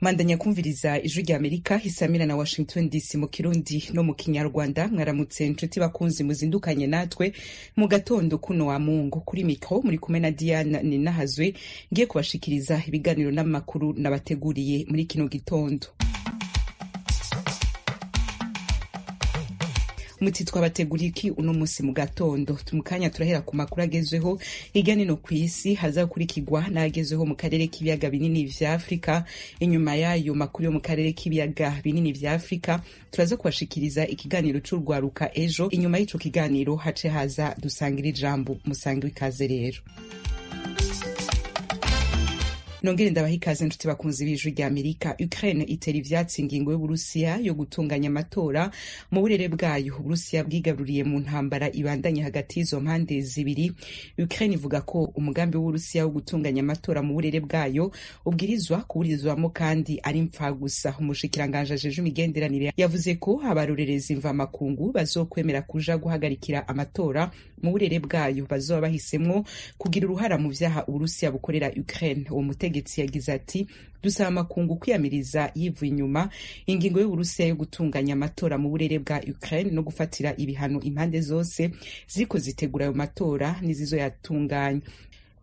Mandanya kumviriza ijwi rya Amerika isamira na Washington DC mu kirundi no mu kinyarwanda mwaramutse nshuti bakunzi muzindukanye natwe mu gatondo kuno wa mungu kuri mikro muri kumwe na Diana Ninahazwe ngiye kubashikiriza ibiganiro n'amakuru nabateguriye muri kino gitondo. muti twabateguriye iki uno munsi mu gatondo tumukanya turahera ku makuru agezweho hirya nino ku isi hazakurikirwa n'agezweho mu karere k'ibiyaga binini vya afurika inyuma y'ayo makuru yo mu karere k'ibiyaga binini vya afurika turaza kubashikiriza ikiganiro c'urwaruka ejo inyuma y'ico kiganiro hace haza dusangira ijambo musange ikaze rero nongere ndabaha ikaze nshuti bakunzi b'ijwi rya amerika ukraine itera ivyatsi ingingo y'uburusiya yo gutunganya amatora mu burere bwayo uburusiya bwigaruriye mu ntambara ibandanye hagati y'izo mpande zibiri ukraine ivuga ko umugambi w'uburusiya wo gutunganya amatora mu burere bwayo ubwirizwa kuburizwamo kandi ari mpfagusa umushikiranganji ajejwe imigenderanire yavuze ko abarorerezi mvamakungu bazokwemera kuja guhagarikira amatora mu burere bwayo bazoba bahisemwo kugira uruhara mu vyaha uburusiya bukorera ukraine uwo mutego ubutegetsi yagize ati dusaba amakungu kwiyamiriza yivuye inyuma ingingo y'uburusiya yo gutunganya amatora mu burere bwa ukraine no gufatira ibihano impande zose ziriko zitegura ayo matora n'izizoyatunganya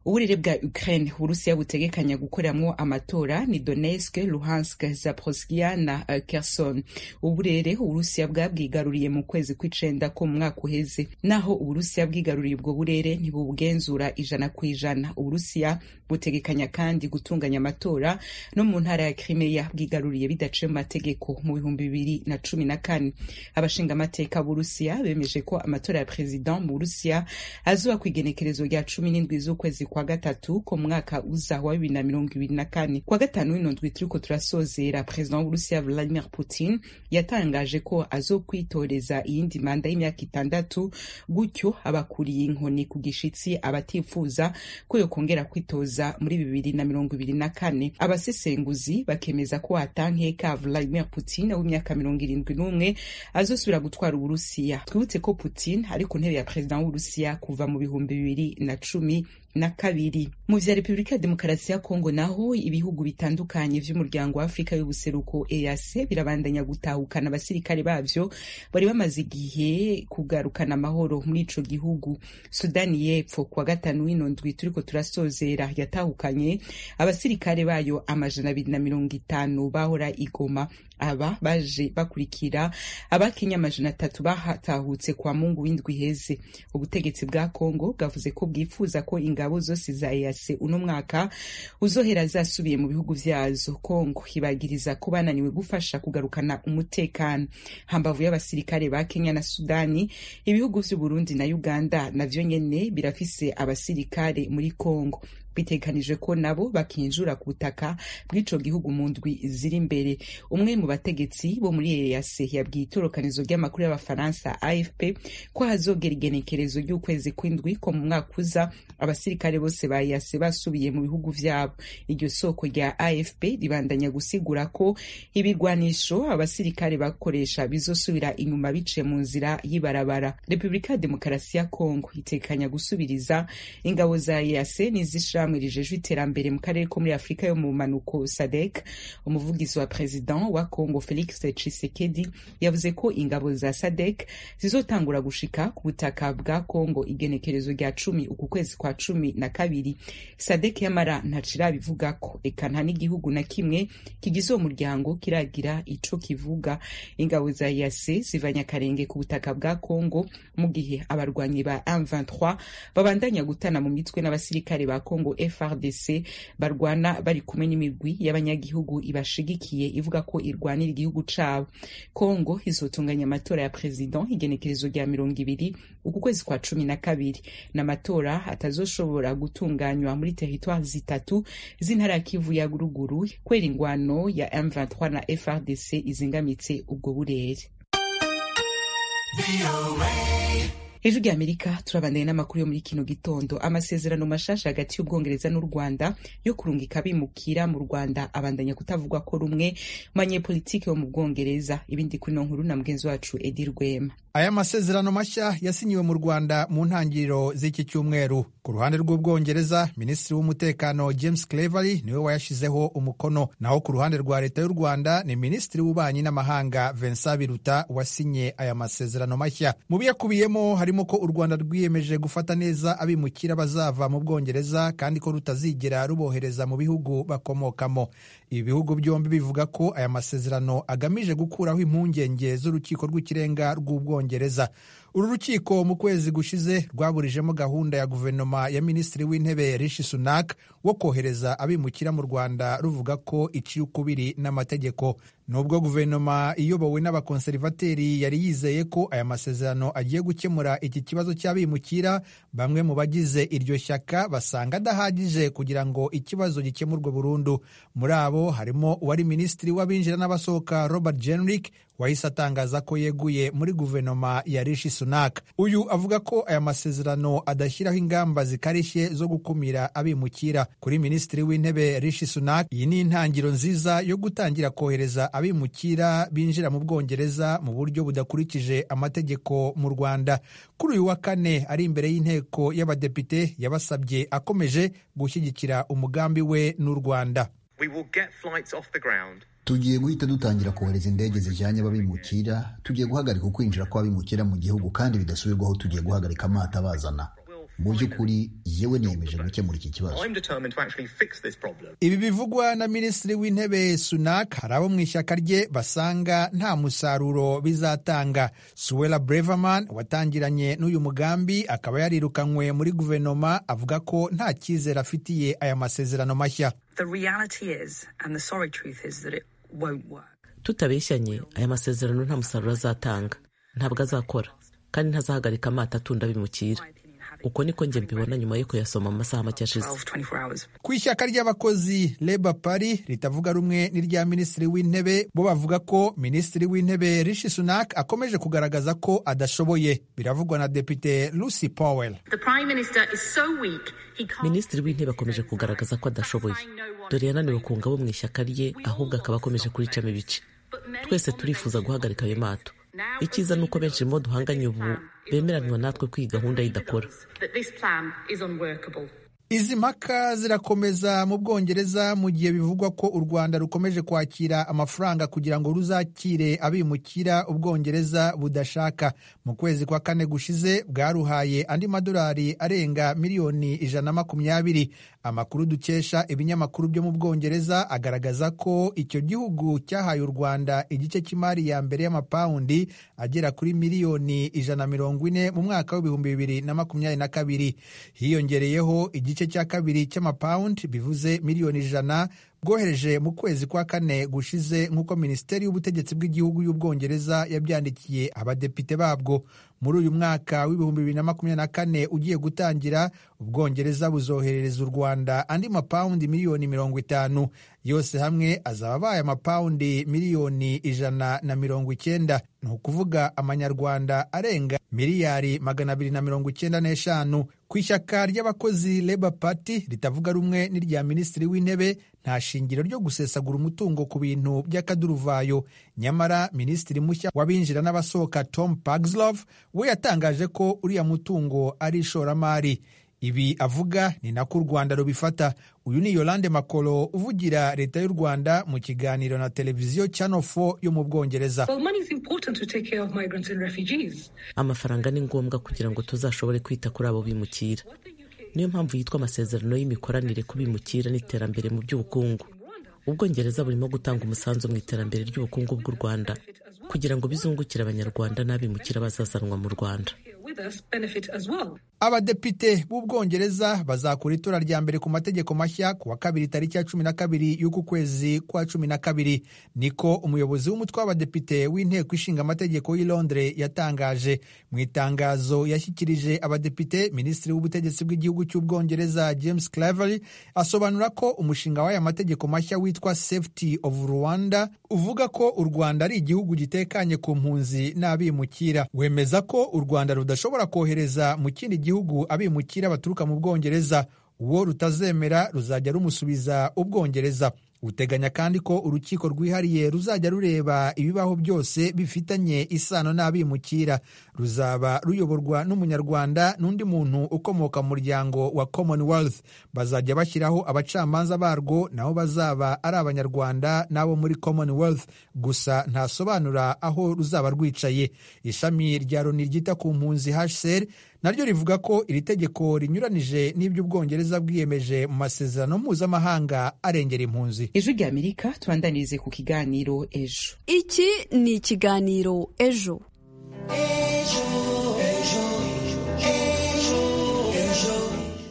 uburere bwa ukraine uburusiya butegekanya gukoreramwo amatora ni donetsk luhansk zaporoskia na kerson uburere uburusiya bwabwigaruriye mu kwezi kw'icenda ko mu mwaka uheze naho uburusiya bwigaruriye ubwo burere ntibubugenzura ijana ku ijana uburusiya butegekanya kandi gutunganya amatora no mu ntara ya krimeya bwigaruriye bidaciye mu mategeko mu bihumbi bibiri na cumi na kane abashingamateka b'uburusiya bemeje ko amatora ya perezida mu burusiya azuba ku igenekerezo rya cumi n'indwi z'ukwezi kwa gatatu ko mu mwaka uza wa bibiri na mirongo ibiri na kane kwa gatanu w'ino ndwi turiko turasozera perezida w'uburusiya vladimir putin yatangaje ko azokwitoreza iyindi manda y'imyaka itandatu gutyo abakuriye inkoni ku gishitsi abatifuza ko yokongera kwitoza muri bibiri na mirongo ibiri na kane abasesenguzi bakemeza ko atankeka Vladimir Putin w'imyaka mirongo irindwi n'umwe azosubira gutwara Uburusiya twibutse ko Putin ari ku ntebe ya perezida w'Uburusiya kuva mu bihumbi bibiri na cumi na kabiri mu vya repubulika ya demokarasi ya kongo naho ibihugu bitandukanye vy'umuryango wa afurika y'ubuseruko ease birabandanya gutahukana abasirikare bavyo bari bamaze igihe kugarukana amahoro muri ico gihugu sudani y'epfo kuwa gatanu w'ino ndwi turiko turasozera yatahukanye abasirikare bayo amajana abiri na mirongo itanu bahora igoma aba baje bakurikira abakenya amajana atatu bahatahutse kwa mungu w'indwi heze ubutegetsi bwa kongo bwavuze ko bwifuza ko ingabo zose za ease uno mwaka uzohera zasubiye mu bihugu vyazo kongo ibagiriza ko bananiwe gufasha kugarukana umutekano hambavu y'abasirikare ba kenya na sudani ibihugu vy'uburundi na uganda navyo nyene birafise abasirikare muri kongo bitegekanijwe ko nabo bakinjura ku butaka bw'ico gihugu mu ndwi ziri imbere umwe mu bategetsi bo muri ease yabwiye itorokanizo ry'amakuru y'abafaransa afp ko hazogera igenekerezo ry'ukwezi kw'indwi ko mu mwaka uza abasirikare bose ba ease basubiye mu bihugu vyabo iryo soko rya afp ribandanya gusigura ko ibigwanisho abasirikare bakoresha bizosubira inyuma biciye mu nzira y'ibarabara repubulika ya demokarasi ya kongo itekanya gusubiriza ingabo za ease n'izishira ishirahamwe rijejwe iterambere mu karere ko muri afurika yo mu manuko sadek umuvugizi wa perezida wa congo felix tshisekedi yavuze ko ingabo za sadek zizotangura gushika ku butaka bwa congo igenekerezo rya cumi uku kwezi kwa cumi na kabiri sadek yamara ntacirabivuga ko eka nta n'igihugu na kimwe kigize uwo muryango kiragira ico kivuga ingabo za yase zivanya akarenge ku butaka bwa congo mu gihe abarwanyi ba m23 babandanya gutana mu mitwe n'abasirikare ba congo FRDC barwana bari kumwe n'imigwi y'abanyagihugu ibashigikiye ivuga ko irwanira igihugu cabo Congo izotunganya amatora ya president igenekerezo rya mirongo ibiri uku kwezi kwa cumi na kabiri n'amatora atazoshobora gutunganywa muri teritwari zitatu z'intara ya Kivu ya ruguru kubera ingwano ya M23 na FRDC izingamitse ubwo burere ijwi rya amerika turabandanye n'amakuru yo muri kino gitondo amasezerano mashasha hagati y'ubwongereza n'u rwanda yo kurungika bimukira mu rwanda abandanya kutavugwa ko rumwe mu banyepolitike bo mu bwongereza ibindi kuri no nkuru na mugenzi wacu edi rwema aya masezerano mashya yasinyiwe mu rwanda mu ntangiriro z'iki cyumweru ku ruhande rw'ubwongereza minisitiri w'umutekano james clevery niwe wayashyizeho umukono naho ku ruhande rwa leta y'u rwanda ni minisitiri w'ububanyi n'amahanga vincent biruta wasinye aya masezerano mashya mu biyakubiyemo harimo ko u rwanda rwiyemeje gufata neza abimukira bazava mu bwongereza kandi ko rutazigera rubohereza mu bihugu bakomokamo ibi bihugu byombi bivuga ko aya masezerano agamije gukuraho impungenge z'urukiko rw'ikirenga rw'ubwongereza bwongereza uru rukiko mu kwezi gushize rwaburijemo gahunda ya guverinoma ya minisitiri w'intebe rishi sunak wo kohereza abimukira mu rwanda ruvuga ko iciye ukubiri n'amategeko nubwo guverinoma iyobowe n'abakonserivateri yari yizeye ko aya masezerano agiye gukemura iki kibazo cy'abimukira bamwe mu bagize iryo shyaka basanga adahagije kugira ngo ikibazo gikemurwe burundu muri abo harimo uwari minisitiri w'abinjira n'abasohoka robert jenrick wahise atangaza ko yeguye muri guverinoma ya rishi sunak uyu avuga ko aya masezerano adashyiraho ingamba zikarishye zo gukumira abimukira kuri minisitiri w'intebe rishi sunak iyi ni intangiriro nziza yo gutangira kohereza abimukira binjira mu bwongereza mu buryo budakurikije amategeko mu rwanda kuri uyu wa kane ari imbere y'inteko y'abadepite yabasabye akomeje gushyigikira umugambi we n'u rwanda tugiye guhita dutangira kohereza indege zijyanye ababimukira tugiye guhagarika ukwinjira kw'abimukira mu gihugu kandi bidasubirwaho tugiye guhagarika amato abazana mu by'ukuri yewe niyemeje gukemura iki kibazo ibi bivugwa na minisitiri w'intebe sunak hari abo mu ishyaka rye basanga nta musaruro bizatanga suwela breverman watangiranye n'uyu mugambi akaba yarirukanwe muri guverinoma avuga ko nta cyizere afitiye aya masezerano mashya tutabeshyanye aya masezerano nta musaruro azatanga ntabwo azakora kandi ntazahagarika amato atunda bimukira uko niko njye mbibona nyuma yo kuyasoma mu masaha make ashize ku ishyaka ry'abakozi leba pari ritavuga rumwe n'irya minisitiri w'intebe bo bavuga ko minisitiri w'intebe rishi sunak akomeje kugaragaza ko adashoboye biravugwa na depite lucy powell so minisitiri w'intebe akomeje kugaragaza ko adashoboye dore yananiwe ku ngabo mu ishyaka rye ahubwo akaba akomeje kuricamo ibice twese turifuza guhagarika ayo mato icyiza ni uko benshi mu duhanganye ubu bemeranywa natwe ko iyi gahunda idakora izi mpaka zirakomeza mu bwongereza mu gihe bivugwa ko u rwanda rukomeje kwakira amafaranga kugira ngo ruzakire abimukira ubwongereza budashaka mu kwezi kwa kane gushize bwaruhaye andi madolari arenga miliyoni ijana na makumyabiri amakuru dukesha ibinyamakuru byo mu bwongereza agaragaza ko icyo gihugu cyahaye u rwanda igice cy'imari ya mbere y'amapawundi agera kuri miliyoni ijana mirongo ine mu mwaka w'ibihumbi bibiri na makumyabiri na kabiri hiyongereyeho igice cya kabiri cy'amapawundi bivuze miliyoni ijana bwohereje mu kwezi kwa kane gushize nk'uko minisiteri y'ubutegetsi bw'igihugu y'ubwongereza yabyandikiye abadepite babwo muri uyu mwaka w'ibihumbi bibiri na makumyabiri na kane ugiye gutangira ubwongereza buzoherereza u rwanda andi mapawundi miliyoni mirongo itanu yose hamwe azaba abaye amapawundi miliyoni ijana na mirongo icyenda ni ukuvuga amanyarwanda arenga miliyari magana abiri na mirongo icyenda n'eshanu ku ishyaka ry'abakozi leba pati ritavuga rumwe n'irya minisitiri w'intebe nta shingiro ryo gusesagura umutungo ku bintu by'akaduruvayo nyamara minisitiri mushya w'abinjira n'abasohoka tom pagslov we yatangaje ko uriya mutungo ari ishoramari ibi avuga ni nako u rwanda rubifata uyu ni yolande makolo uvugira leta y'u rwanda mu kiganiro na televiziyo channel 4 yo mu bwongereza amafaranga ni ngombwa kugira ngo tuzashobore kwita kuri abo bimukira niyo mpamvu yitwa amasezerano y'imikoranire ku bimukira n'iterambere mu by'ubukungu ubwongereza burimo gutanga umusanzu mu iterambere ry'ubukungu bw'u rwanda kugira ngo bizungukire abanyarwanda n'abimukira bazazanwa mu rwanda abadepite b'ubwongereza bazakora itora rya mbere ku mategeko mashya ku wa kabiri tariki ya cumi na kabiri y'uku kwezi kwa cumi na kabiri niko umuyobozi w'umutwe w'abadepite w'inteko ishinga amategeko y'i londres yatangaje mu itangazo yashyikirije abadepite minisitiri w'ubutegetsi bw'igihugu cy'ubwongereza james clavery asobanura ko umushinga w'aya mategeko mashya witwa safety of rwanda uvuga ko u rwanda ari igihugu gitekanye ku mpunzi n'abimukira wemeza ko u rwanda rudashobora kohereza mu kindi gihugu gihugu abimukira baturuka mu bwongereza uwo rutazemera ruzajya rumusubiza ubwongereza uteganya kandi ko urukiko rwihariye ruzajya rureba ibibaho byose bifitanye isano n'abimukira ruzaba ruyoborwa n'umunyarwanda n'undi muntu ukomoka mu muryango wa commonwealth bazajya bashyiraho abacamanza barwo nabo bazaba ari abanyarwanda n'abo muri commonwealth gusa ntasobanura aho ruzaba rwicaye ishami rya loni ryita ku mpunzi hcr naryo rivuga ko iri tegeko rinyuranije n'ibyo ubwongereza bwiyemeje mu masezerano mpuzamahanga arengera impunzi ijwi rya amerika tubandanirize ku kiganiro ejo iki ni ikiganiro ejo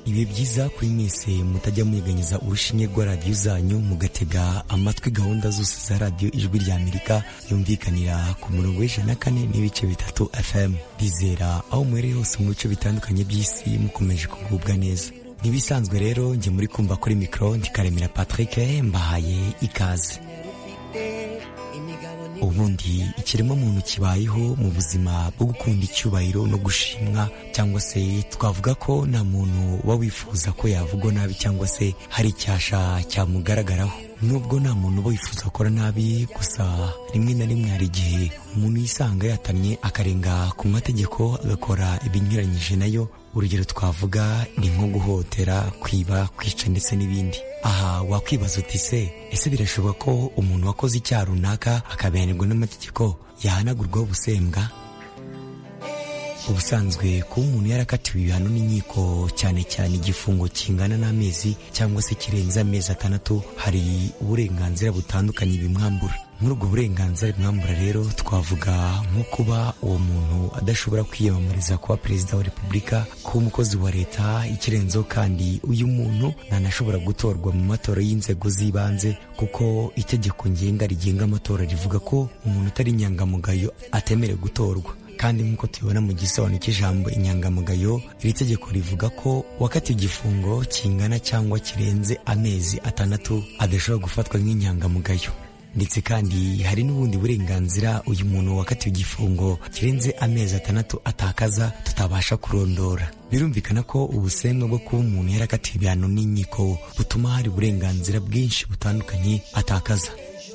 bibe byiza kuri mwese mutajya munyeganyeza urushinge rwa radiyo zanyu mugatega amatwi gahunda zose za radiyo ijwi rya amerika yumvikanira ku murongo w'ijana na kane n'ibice bitatu fm bizera aho muherereye hose mu bice bitandukanye by'isi mukomeje kugubwa neza ntibisanzwe rero njye muri kumva kuri mikoro ndikaremera patrick mbahaye ikaze ubundi ikiremwamuntu kibayeho mu buzima bwo gukunda icyubahiro no gushimwa cyangwa se twavuga ko nta muntu uba wifuza ko yavugwa nabi cyangwa se hari icyasha cyamugaragaraho nubwo nta muntu uba wifuza gukora nabi gusa rimwe na rimwe hari igihe umuntu yisanga yatamye akarenga ku mategeko agakora ibinyuranyije nayo urugero twavuga ni nko guhotera kwiba kwica ndetse n'ibindi aha wakwibaza uti se ese birashoboka ko umuntu wakoze icyaha runaka akabihanirwa n'amategeko yahanagurwaho ubusembwa ubusanzwe kuba umuntu yarakatiwe ibihano n'inkiko cyane cyane igifungo kingana n'amezi cyangwa se kirenze amezi atandatu hari uburenganzira butandukanye bimwambura muri ubwo burenganzira bimwambura rero twavuga nko kuba uwo muntu adashobora kwiyamamariza kuba perezida wa repubulika kuba umukozi wa leta ikirenzeho kandi uyu muntu ntanashobora gutorwa mu matora y'inzego z'ibanze kuko itegeko ngenga rigenga amatora rivuga ko umuntu utari inyangamugayo atemerewe gutorwa kandi nk'uko tubibona mu gisobanuro cy'ijambo inyangamugayo iri tegeko rivuga ko wakatiwe igifungo kingana cyangwa kirenze amezi atandatu adashobora gufatwa nk'inyangamugayo ndetse kandi hari n'ubundi burenganzira uyu muntu wakatiwe igifungo kirenze amezi atandatu atakaza tutabasha kurondora birumvikana ko ubusembwa bwo kuba umuntu yarakatiwe ibihano n'inkiko butuma hari uburenganzira bwinshi butandukanye atakaza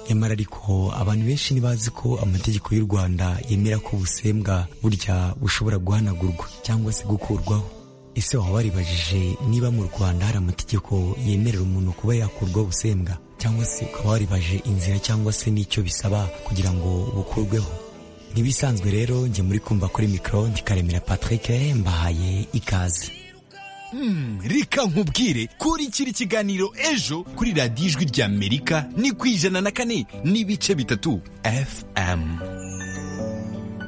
nyamara ariko abantu benshi ntibazi ko amategeko y'u rwanda yemera ko ubusembwa burya bushobora guhanagurwa cyangwa se gukurwaho ese waba waribajije niba mu rwanda hari amategeko yemerera umuntu kuba yakurwaho ubusembwa cyangwa se ukaba waribaje inzira cyangwa se n'icyo bisaba kugira ngo bukurweho ntibisanzwe rero njye muri kumva kuri mikoro ndikaremera patrick mbahaye ikaze Hmm, reka nkubwire kuri kiri kiganiro ejo kuri radiyo ijwi ry'amerika ni ku ijana na kane n'ibice bitatu fm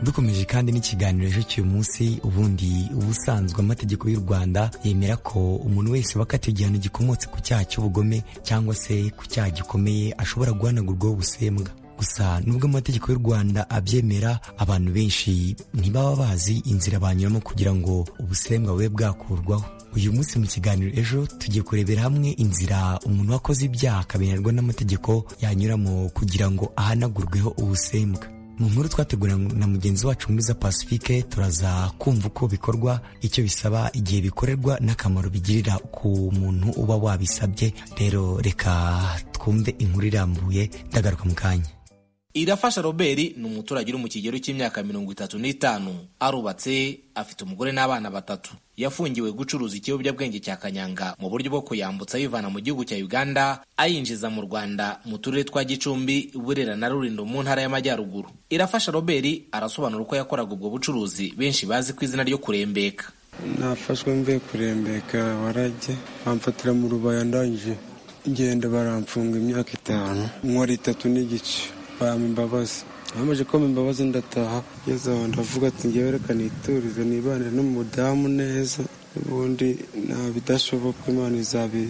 dukomeje kandi n'ikiganiro ejo cy'uyu munsi ubundi ubusanzwe amategeko y'u rwanda yemera ko umuntu wese wakatiwe igihano gikomotse ku cyaha cy'ubugome cyangwa se ku cyaha gikomeye ashobora guhanagurwaho ubusembwa gusa nubwo amategeko y'u rwanda abyemera abantu benshi ntibaba bazi inzira banyuramo kugira ngo ubusembwa bube bwakurwaho uyu munsi mu kiganiro ejo tugiye kurebera hamwe inzira umuntu wakoze ibyaha akabihanirwa n'amategeko yanyuramo kugira ngo ahanagurweho ubusembwa mu nkuru twateguranye na mugenzi wacu mwiza pacifique turaza kumva uko bikorwa icyo bisaba igihe bikorerwa n'akamaro bigirira ku muntu uba wabisabye rero reka twumve inkuru irambuye ndagaruka mu kanya irafasha robert ni umuturage uri mu kigero cy'imyaka mirongo itatu n'itanu arubatse afite umugore n'abana batatu yafungiwe gucuruza ikiyobyabwenge cya kanyanga mu buryo bwo kuyambutsa ayivana mu gihugu cya uganda ayinjiza mu rwanda mu turere twa gicumbi burera na rulindo mu ntara y'amajyaruguru irafasha robert arasobanura uko yakoraga ubwo bucuruzi benshi bazi ku izina ryo kurembeka nafashwe mvuye kurembeka warajye bamfatira mu rubaya ndangije ngenda baramfunga imyaka itanu nkora itatu n'igice bampa imbabazi bamaze kumpa imbabazi ndataha ngeze aho ndavuga ati ngewe reka niturize nibanire n'umudamu neza ubundi nta bidashoboka imana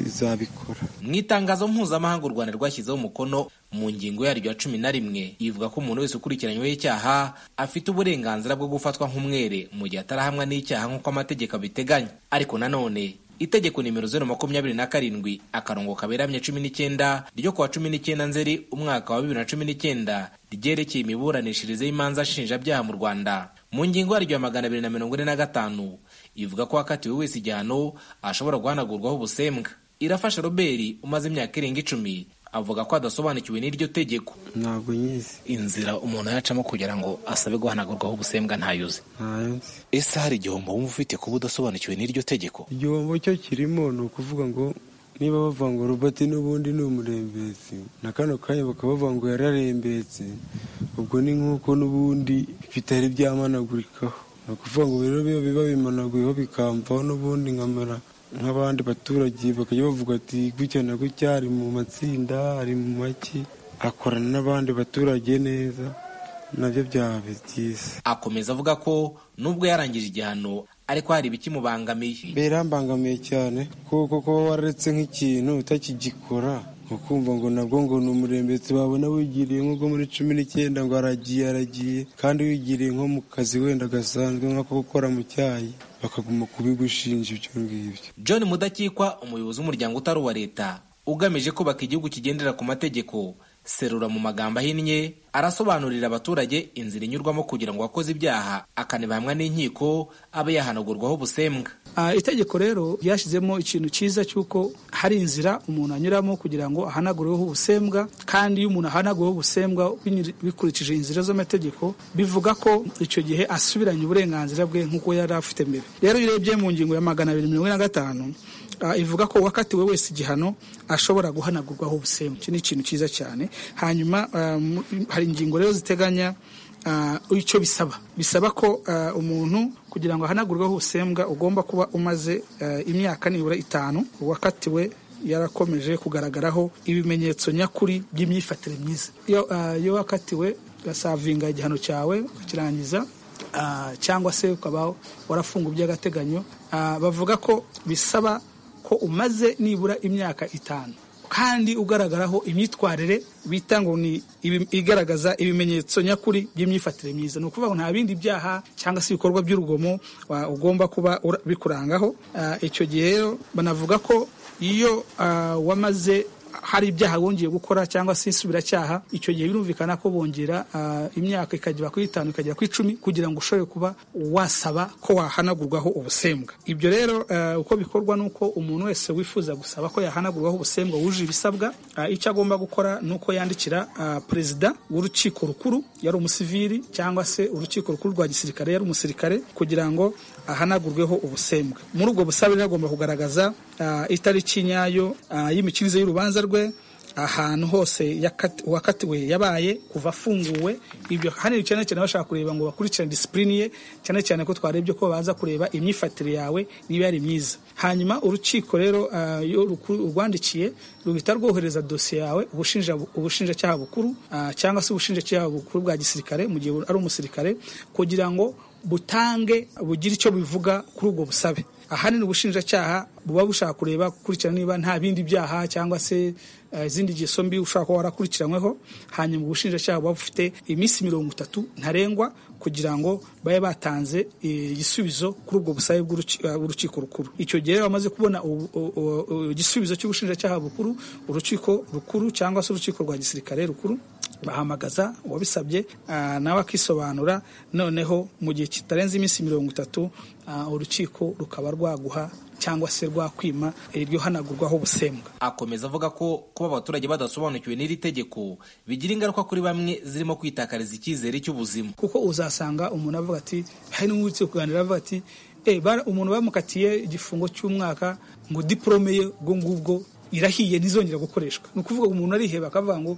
izabikora mu itangazo mpuzamahanga u rwanda rwashyizeho umukono mu ngingo yaryo ya cumi na rimwe ivuga ko umuntu wese ukurikiranyweho icyaha afite uburenganzira bwo gufatwa nk'umwere mu gihe atarahamwa n'icyaha nk'uko amategeko abiteganya ariko nanone itegeko nimero zeru makumyabiri na karindwi akarongo kaberamye cumi n'icyenda ryo kuwa cumi n'icyenda nzeri umwaka wa bibiri na cumi n'icyenda ryerekeye imiburanishirize y'imanza nshinjabyaha mu rwanda mu ngingo yaryo ya magana abiri na mirongo ine na gatanu ivuga ko wakatiwe wese igihano ashobora guhanagurwaho ubusembwa irafasha robert umaze imyaka irenga icumi avuga ko adasobanukiwe n'iryo tegeko ntabwo nyizi inzira umuntu yacamo kugira ngo asabe guhanagurwaho ubusembwa ntayuze ntayo nzi ese hari igihombo wumva ufite kuba udasobanukiwe n'iryo tegeko igihombo cyo kirimo ni ukuvuga ngo niba bavanga roboti n'ubundi ni umurembetsi na kano kanya bakabavuga ngo yararembetse ubwo ni nk'uko n'ubundi bitari byamanagurikaho ni ukuvuga ngo rero biba biba bimanaguyeho bikamvaho n'ubundi nkamera nk'abandi baturage bakajya bavuga ati gutya na gutya ari mu matsinda ari mu make akorana n'abandi baturage neza nabyo byaba byiza akomeza avuga ko nubwo yarangije igihano ariko hari ibikimubangamiye birambangamiye cyane kuko kuba waretse nk'ikintu utakigikora ukumva ngo nabwo ngo ni umurembetsi wabona wigiriye nk'ubwo muri cumi n'icyenda ngo aragiye aragiye kandi wigiriye nko mu kazi wenda gasanzwe nk'ako gukora mu cyayi bakaguma kubigushinja ibyo ngibyo john mudakikwa umuyobozi w'umuryango utari uwa leta ugamije kubaka igihugu kigendera ku mategeko serura mu magambo ahinnye arasobanurira abaturage inzira inyurwamo kugira ngo uwakoze ibyaha akanibahamwa n'inkiko abe yahanagurwaho ubusembwa Ah, itegeko rero ryashyizemo ikintu cyiza cy'uko hari inzira umuntu anyuramo kugira ngo ahanagureho ubusembwa kandi iyo umuntu ahanaguweho ubusembwa binyuri- bikurikije inzira z'amategeko bivuga ko icyo gihe asubiranye uburenganzira bwe nk'uko yari afite mbere rero iyo urebye mu ngingo ya magana abiri mirongo ine na gatanu ah, ivuga ko uwakatiwe wese igihano ashobora guhanagurwaho ubusembwa iki ni ikintu cyiza cyane hanyuma ah, mu- hari ingingo rero ziteganya Ah, icyo bisaba bisaba ko ah, umuntu kugira ngo ahanagurweho ubusembwa ugomba kuba umaze ah, imyaka nibura itanu uwakatiwe yarakomeje kugaragaraho ibimenyetso nyakuri by'imyifatire myiza iyo ah, iyo wakatiwe ugasavinga igihano cyawe ukakirangiza ah, cyangwa se ukaba warafunga by'agateganyo ah, bavuga ko bisaba ko umaze nibura imyaka itanu kandi ugaragaraho imyitwarire bita ngo ni ibi- igaragaza ibimenyetso nyakuri by'imyifatire myiza ni ukuvuga ngo nta bindi byaha cyangwa se ibikorwa by'urugomo wa- ugomba kuba ura- bikurangaho Ah, icyo gihe rero banavuga ko iyo ah, wamaze hari ibyaha bongeye gukora cyangwa se isubiracyaha icyo gihe birumvikana ko bongera ah, imyaka ikagera kuri itanu ikagera kuri icumi kugira ngo ushobore kuba wasaba ko wahanagurwaho ubusembwa ibyo rero ah, uko bikorwa ni uko umuntu wese wifuza gusaba ko yahanagurwaho ubusembwa wujuje ibisabwa ah, icyo agomba gukora ni uko yandikira ah, perezida w'urukiko rukuru yari umusivili cyangwa se urukiko rukuru rwa gisirikare yari umusirikare kugira ngo ahanagurweho ubusembwa muri ubwo busabe rero agomba kugaragaza ah, itariki nyayo ah, y'imikirize y'urubanza rwe ahantu hose yakati- uwakatiwe yabaye kuva afunguwe ibyo hano cyane cyane bashaka kureba ngo bakurikirane disipurine ye cyane cyane ko twarebye ko baza kureba imyifatire yawe niba yari myiza hanyuma urukiko rero ah, iyo rukuru- urwandikiye ruhita rwohereza dosiye yawe ubushinja ubushinjacyaha bukuru ah, cyangwa se ubushinjacyaha bukuru bwa gisirikare mu gihe ari umusirikare kugira ngo butange bugire icyo bivuga kuri ubwo busabe ahanini ubushinjacyaha buba bushaka kureba gukurikirana niba nta bindi byaha cyangwa se eh, izindi ngeso mbi ushobora kuba warakurikiranweho hanyuma ubushinjacyaha buba bufite iminsi mirongo itatu ntarengwa kugira ngo babe batanze eh, igisubizo kuri ubwo busabe bw'uruki- eh, bw'urukiko rukuru icyo gihe rero bamaze kubona ubu- u- u- u- igisubizo cy'ubushinjacyaha bukuru urukiko rukuru cyangwa se urukiko rwa gisirikare rukuru bahamagaza uwabisabye ah, nawe akisobanura noneho mu gihe kitarenze iminsi mirongo itatu ah, urukiko rukaba rwaguha cyangwa se rwakwima iryo hanagurwaho ubusembwa akomeza avuga ko kuba abaturage badasobanukiwe n'iri tegeko bigira ingaruka kuri bamwe zirimo kwitakariza icyizere cy'ubuzima kuko uzasanga umuntu avuga ati hari n'uwitse kuganira avuga ati "Eh, bara- umuntu bamukatiye igifungo cy'umwaka ngo diporome ye ubwo ngubwo irahiye ntizongera gukoreshwa ni ukuvuga ngo umuntu ariheba akavuga ngo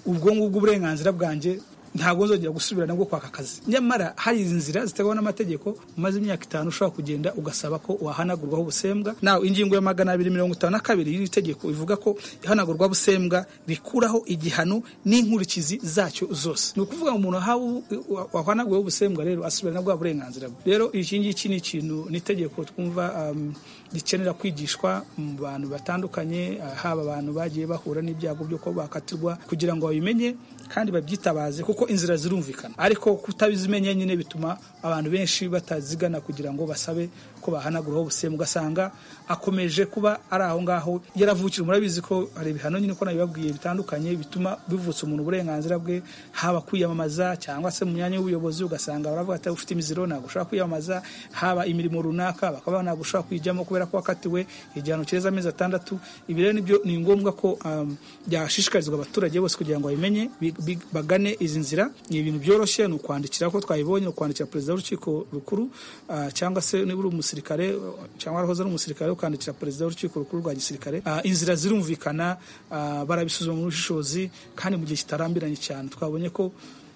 ubwo ngubwo uburenganzira bwanjye ntabwo nzongera gusubira nabwo kwaka akazi nyamara hari inzira zitegwa n'amategeko umaze imyaka itanu ushobora kugenda ugasaba ko wahanagurwaho ubusembwa nawe ingingo ya magana abiri mirongo itanu na kabiri y'iri tegeko ivuga ko ihanagurwaho ubusembwa rikuraho igihano n'inkurikizi zacyo zose ni ukuvuga ngo umuntu ahawe wahanaguweho ubusembwa rero asubira na bwa burenganzira bwe rero iki ngiki ni ikintu ni itegeko twumva um, rikenera kwigishwa mu bantu batandukanye ah, haba abantu bagiye bahura n'ibyago byo kuba bakatirwa kugira ngo babimenye kandi babyitabaze kuko inzira zirumvikana ariko kutabizimenya nyine bituma abantu benshi batazigana kugira ngo basabe ko bahanaguraho ubusemu ugasanga akomeje kuba ari aho ngaho yaravukira murabizi ko hari ibihano nyine ko nabibabwiye bitandukanye bituma bivutse umuntu uburenganzira bwe haba kwiyamamaza cyangwa se mu myanya y'ubuyobozi ugasanga baravuga ati ufite imiziro ntabwo ushobora kwiyamamaza haba imirimo runaka bakaba ntabwo ushobora kuyijyamo kubera ko wakatiwe igihano kireza amezi atandatu ibi rero nibyo ni ngombwa ko um, byashishikarizwa abaturage bose kugira ngo babimenye bagane izi nzira ni ibintu byoroshye ni ukwandikira ko twabibonye ukwandikira perezida w'urukiko rukuru uh, cyangwa se niba uri umusirikare cyangwa warahoze ari umusirikare ukandikira perezida w'urukiko rukuru rwa gisirikare uh, inzira zirumvikana uh, barabisuzuma mu bushishozi kandi mu gihe kitarambiranye cyane twabonye ko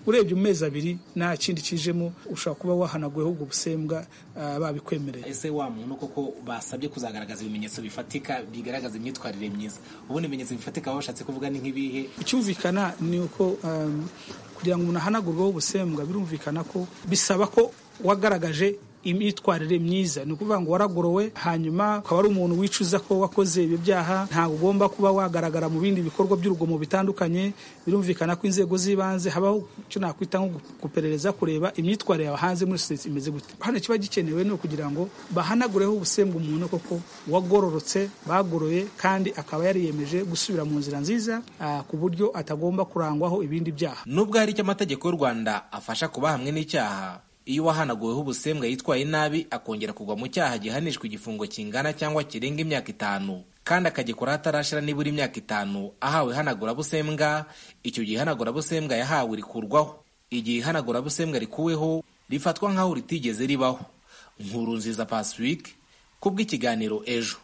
urebye mu mezi abiri nta kindi kijemo ushobora kuba wahanaguyeho ubwo busembwa babikwemereye ese wa muntu koko basabye kuzagaragaza ibimenyetso bifatika bigaragaza imyitwarire myiza ubundi ibimenyetso bifatika baba bashatse kuvuga ni nk'ibihe icyumvikana ni uko kugira ngo umuntu ahanagurweho ubusembwa birumvikana ko bisaba ko wagaragaje imyitwarire myiza ni ukuvuga ngo waragorowe hanyuma ukaba ari umuntu wicuza ko wakoze ibyo byaha ntabwo ugomba kuba wagaragara mu bindi bikorwa by'urugomo bitandukanye birumvikana ko inzego z'ibanze habaho icyo nakwita nko guperereza kureba imyitwarire yawe hanze muri sosiyete imeze gute hano kiba gikenewe ni ukugira ngo bahanagureho ubusembwa umuntu koko wagororotse bagoroye kandi akaba yariyemeje gusubira mu nzira nziza ku buryo atagomba kurangwaho ibindi byaha nubwo hari icyo amategeko y'u rwanda afasha kuba hamwe n'icyaha iyo uwahanaguweho ubusembwa yitwaye nabi akongera kugwa mu cyaha gihanishwa igifungo kingana cyangwa kirenga imyaka itanu kandi akagikora hatarashira nibura imyaka itanu ahawe ihanagurabusembwa icyo gihe ihanagurabusembwa yahawe rikurwaho igihe ihanagurabusembwa rikuweho rifatwa nk'aho ritigeze ribaho nkuru nziza pasiwike kubw'ikiganiro ejo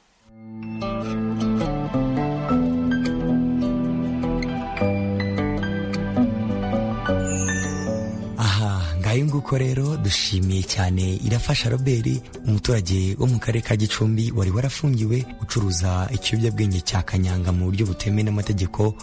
ngayo nguko rero dushimiye cyane irafasha robert umuturage wo mu karere ka gicumbi wari warafungiwe ucuruza ikiyobyabwenge cya kanyanga mu buryo butemewe n'amategeko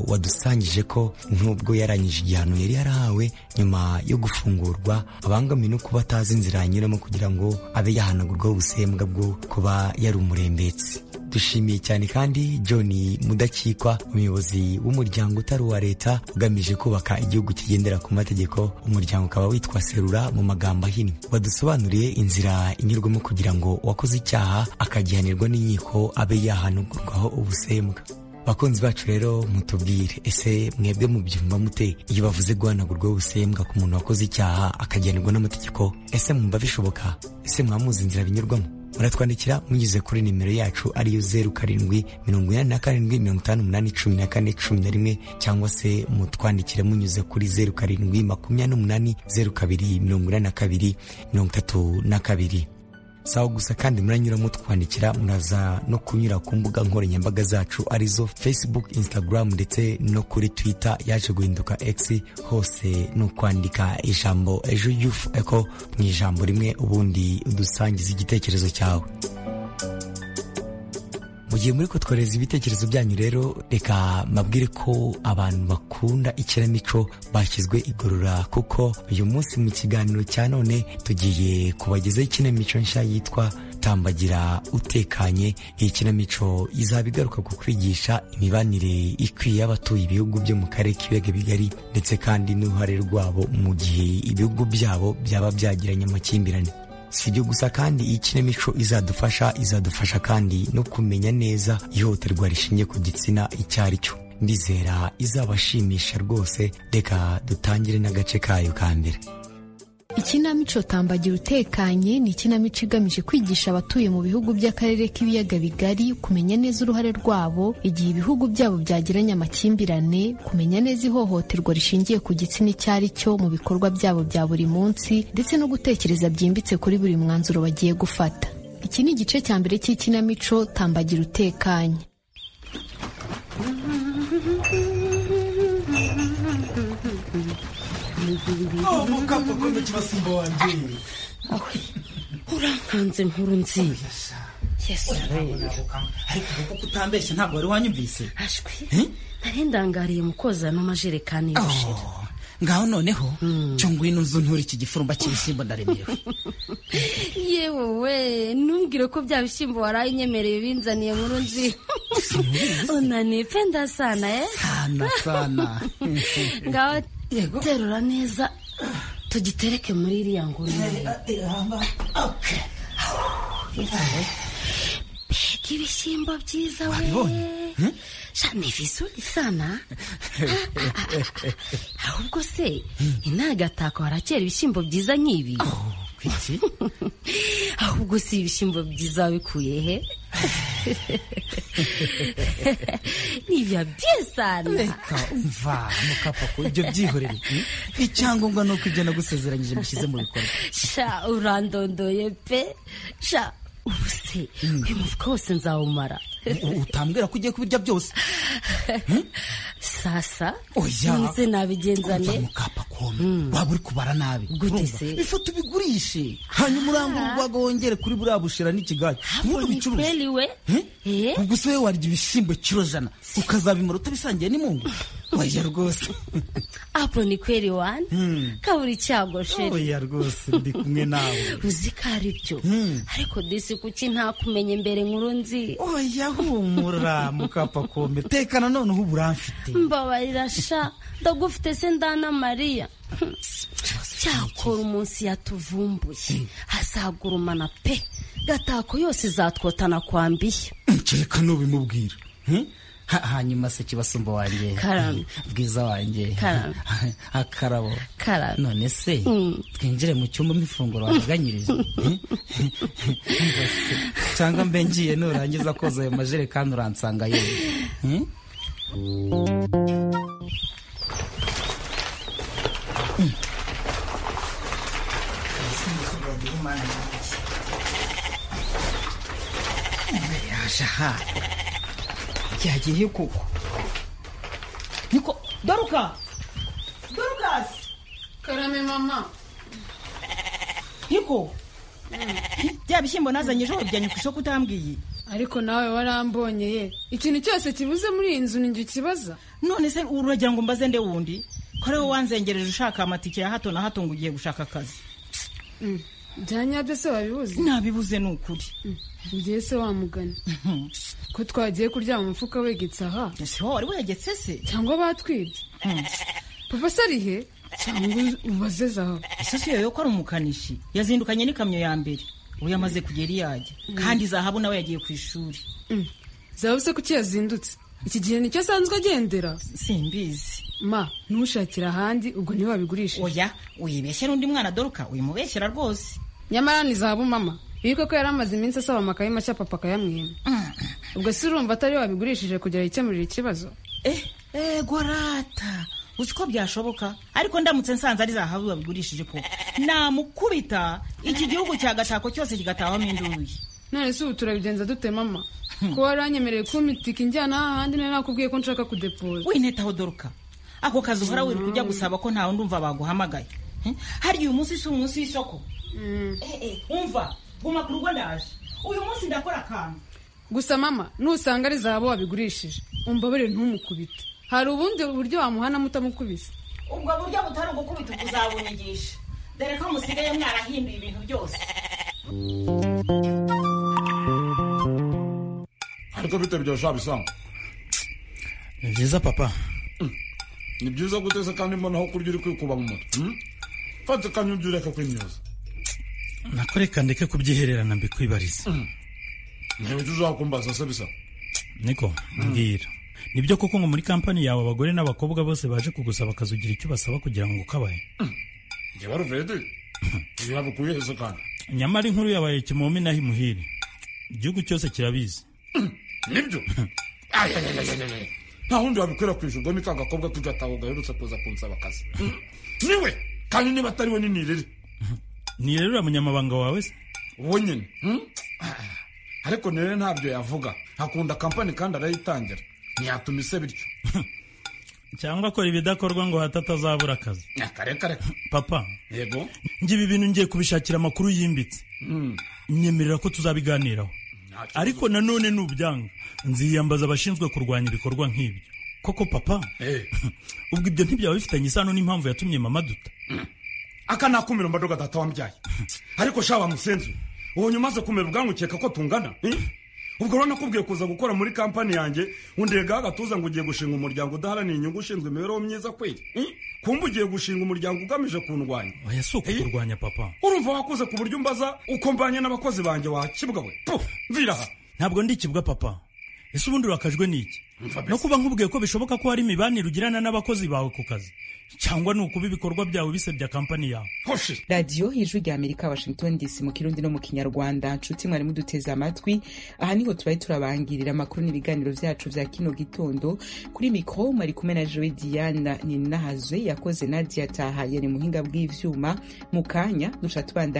wadusangije ko nubwo yarangije igihano yari yarahawe nyuma yo gufungurwa abangamiwe no kuba atazi inzira yanyuramo kugira ngo abe yahanagurwaho ubusembwa bwo kuba yari umurembetsi dushimiye cyane kandi john mudakikwa umuyobozi w'umuryango utari uwa leta ugamije kubaka igihugu kigendera ku mategeko umuryango ukaba witwa serura mu magambo ahinnye wadusobanuriye inzira inyurwamo kugira ngo uwakoze icyaha akagihanirwa n'inkiko abe yahanugurwaho ubusembwa bakunzi bacu rero mutubwire ese mwebwe mubyumva mute iyo bavuze guhanagurwaho ubusembwa ku muntu wakoze icyaha akagihanirwa n'amategeko ese mwumva bishoboka ese mwamuzi inzira binyurwamo muratwandikira munyuze kuri nimero yacu ariyo zeru karindwi mirongo inani na karindwi mirongo itanu umunani cumi na kane cumi na rimwe cyangwa se mutwandikira munyuze kuri zeru karindwi makumyabiri n'umunani zeru kabiri mirongo inani na kabiri mirongo itatu na kabiri sawa gusa kandi muranyura mutwandikira muraza no kunyura ku mbuga nkoranyambaga zacu arizo facebook instagram ndetse no kuri twitter yaje guhinduka x hose ni ukwandika ijambo ejo yufu eko mu ijambo rimwe ubundi udusangiza igitekerezo cyawe mu gihe muri kutworeza ibitekerezo byanyu rero reka mabwire ko abantu bakunda ikinamico bashyizwe igorora kuko uyu munsi mu kiganiro cya none tugiye kubagezaho ikinamico nshya yitwa tambagira utekanye iyi kinamico izaba igaruka ku kwigisha imibanire ikwiye y'abatuye ibihugu byo mu karere k'ibiyaga bigari ndetse kandi n'uruhare rwabo mu gihe ibihugu byabo byaba byagiranye amakimbirane si ibyo gusa kandi iyi kinamico izadufasha izadufasha kandi no kumenya neza ihohoterwa rishingiye ku gitsina icyo ari cyo ndizera izabashimisha rwose reka dutangire n'agace kayo ka mbere ikinamico tambagira utekanye ni ikinamico igamije kwigisha abatuye mu bihugu by'akarere k'ibiyaga bigari kumenya neza uruhare rwabo igihe ibihugu byabo byagiranye amakimbirane kumenya neza ihohoterwa rishingiye ku gitsina icyo ari cyo mu bikorwa byabo bya buri munsi ndetse no gutekereza byimbitse kuri buri mwanzuro bagiye gufata iki ni igice cya mbere cy'ikinamico tambagira utekanye mukapa kumbe kibasimba wanje awe urankanze nkuru nziza ariko kuko utambeshya ntabwo wari wanyumvise ashwi nari ndangariye mu kozamo amajerekani y'ubushera ngaho noneho cyo ngwino nzu ntura iki gifurumba cy'ibishyimbo ndaremewe yewe we ntumbwire ko bya bishyimbo waraye inyemereye binzaniye nkuru nzi unanipenda sana eh sana sana ngaho yego terura neza tugitereke muri iriya ngurube mbega ibishyimbo byiza we sha ni vizuri sana ahubwo se intagatako harakera ibishyimbo byiza nk'ibi iki ahubwo si ibishyimbo byiza wabikuye he nibya byiza reka umva mukapako ibyo byihorere hmm? icyangombwa ni uko ibyo nagusezeranyije mushyize mu bikorwa sha urandondoye pe sha ubu se uyu mufuka wose nzawumara U- utambwira ko ugiye kubirya byose sasa Oya. nze nabigenza Umva ne mukapako waba uri kubara nabi Gute Urumva? se? ifa tubigurishe hanyuma urangure urwaga wongere kuri buriya bushira n'ikigage Hapo ni kweli we Eh? ubwo se wowe warya ibishyimbo kiro jana ukazabimara utabisangiye n'imungu oya rwose hapo ni kweli wani kaburi cyago sheri oya rwose ndi kumwe nawe uzi ko ari byo ariko disi kuki ntakumenya imbere nkuru nzi oya humura mukapakome tekana noneho uburamfite mbabarira sha ndagufite se ndana mariya cyakora umunsi yatuvumbuye azagurumana pe gatako yose izatwotana kwambiye kereka n'ubimubwira Hmm? Ha- hanyuma se kibasumba wanjye Karame. bwiza wanjye Karame. akarabo Karame. none se Mm. twinjire mu cyumba mifunguro wabaganyirije cyangwa mbe ngiye nurangiza koza ayo majerekani uransanga yewe Hmm? yaje aha byagiye koko niko doruka dorukasi karame mama niko bya bishyimbo nazanye ejo wabijyanye ku isoko utambwiye ariko nawe warambonye ye ikintu cyose kibuze muri iyi nzu ninjye ukibaza none se uragira ngo mbaze nde wundi ko ariwe wanzengereje ushaka amatike ya hato na hato ngo ugiye gushaka akazi bya nyabyo se wabibuze nabibuze ni ukuri ngiye se wamugana ko twagiye kuryama umufuka wegetse aha ese wowe wari wegetse se cyangwa batwibye papa se ari he cyangwa ubaze zahabu ese si yoyo ko ari umukanishi yazindukanye n'ikamyo ya mbere ubu yamaze kugera iyo ajya kandi zahabu nawe yagiye ku ishuri zahabu se kuki yazindutse iki gihe nicyo asanzwe agendera simbizi ma ntushakira ahandi ubwo niwe wabigurisha oya uyibeshya n'undi mwana doruka uyimubeshyera rwose nyamara ni zahabu mama bibuke ko yari amaze iminsi asaba amakaye mashya papa akayamwima ubwo se urumva atari we wabigurishije kugira yikemurire ikibazo ego rata uzi ko byashoboka ariko ndamutse nsanze ari zahabu babigurishije ko namukubita iki gihugu cya gatako cyose kigatahamo induyi none se ubu turabigenza dute mama ko wari wanyemereye kumpa itike injyana ahandi nari nakubwiye ko nshaka kudepoza winetaho doruka ako kazi uhora wirirwa ujya gusaba ko ntawe ndumva baguhamagaye Eh, harya uyu munsi si umunsi w'isoko Eh, eh, umva guma ku rugo ndaje uyu munsi ndakora akantu gusa mama nusanga ari zahabu wabigurishije umbabarire ntumukubite hari ubundi buryo wamuhanamo utamukubise ubwo buryo butari ugukubita ubwo uzabunyigisha dore ko musigaye mwarahinduye ibintu byose ariko bitaryoshye bisanga ni byiza papa ni byiza guteza kandi mbonaho kurya uri kwikuba mu mutwe hmm? fata akanyugi ureke kwimyoza nakoreka ndeke kubyihererana mbikwibariza ntewe icyo uzakumbaza se bisa niko mbwira nibyo koko ngo muri kampani yawe abagore n'abakobwa bose baje kugusaba akazi ugira icyo ubasaba kugira ngo ukabahe njyewe aruvedi ntibabukuye heza kandi nyamara inkuru yabaye kimomi naho imuhire igihugu cyose kirabizi nibyo ayayayayayay nta wundi wabikwirakwije ubwo ni ka gakobwa k'igataho gaherutse kuza kunsaba akazi Hmm? niwe kandi niba atari we ni nirere nirere uriya munyamabanga wawe se wowe nyine hmm? ariko nirere ntabyo yavuga akunda kampani kandi arayitangira ntiyatuma ise bityo cyangwa akora ibidakorwa ngo hato atazabura akazi akareka papa yego njye ibi bintu ngiye kubishakira amakuru yimbitse Hmm. nyemerera ko tuzabiganiraho ariko nanone nubyanga nziyambaza abashinzwe kurwanya ibikorwa nk'ibyo koko papa ubwo ibyo ntibyaba bifitanye isano n'impamvu yatumye mama duta aka nakumira mbadoga data wambyaye ariko sha wa musenzi ubu nyuma umaze kumera ubwanwa ukeka ko tungana eh? ubwo rero nakubwiye kuza gukora muri kampani yanjye undegaho agatuza ngo ugiye gushinga umuryango udaharanira inyungu ushinzwe imibereho myiza kweli Hmm? kumva ugiye gushinga umuryango ugamije kundwanya oya si ukukurwanya papa urumva wakoze ku buryo umbaza uko mbanye n'abakozi banjye wakibwa we Puh, vira aha ntabwo ndikibwa papa ese ubundi urakajwe n'iki no kuba nkubwiye ko bishoboka ko hari imibanire ugirana n'abakozi bawe ku kazi cyangwa ni ukuba ibikorwa byawe bisebya kampani yawe radiyo y'ijwi rya amerika washington dc mu kirundi no mu kinyarwanda nshuti mwari muduteze amatwi aha niho tubaye turabangirira amakuru n'ibiganiro byacu bya kino gitondo kuri mikoro mwari kumwe na jowe diana ninahazwe yakoze nadia ataha yari muhinga bw'ivyuma mu kanya duca tubandanya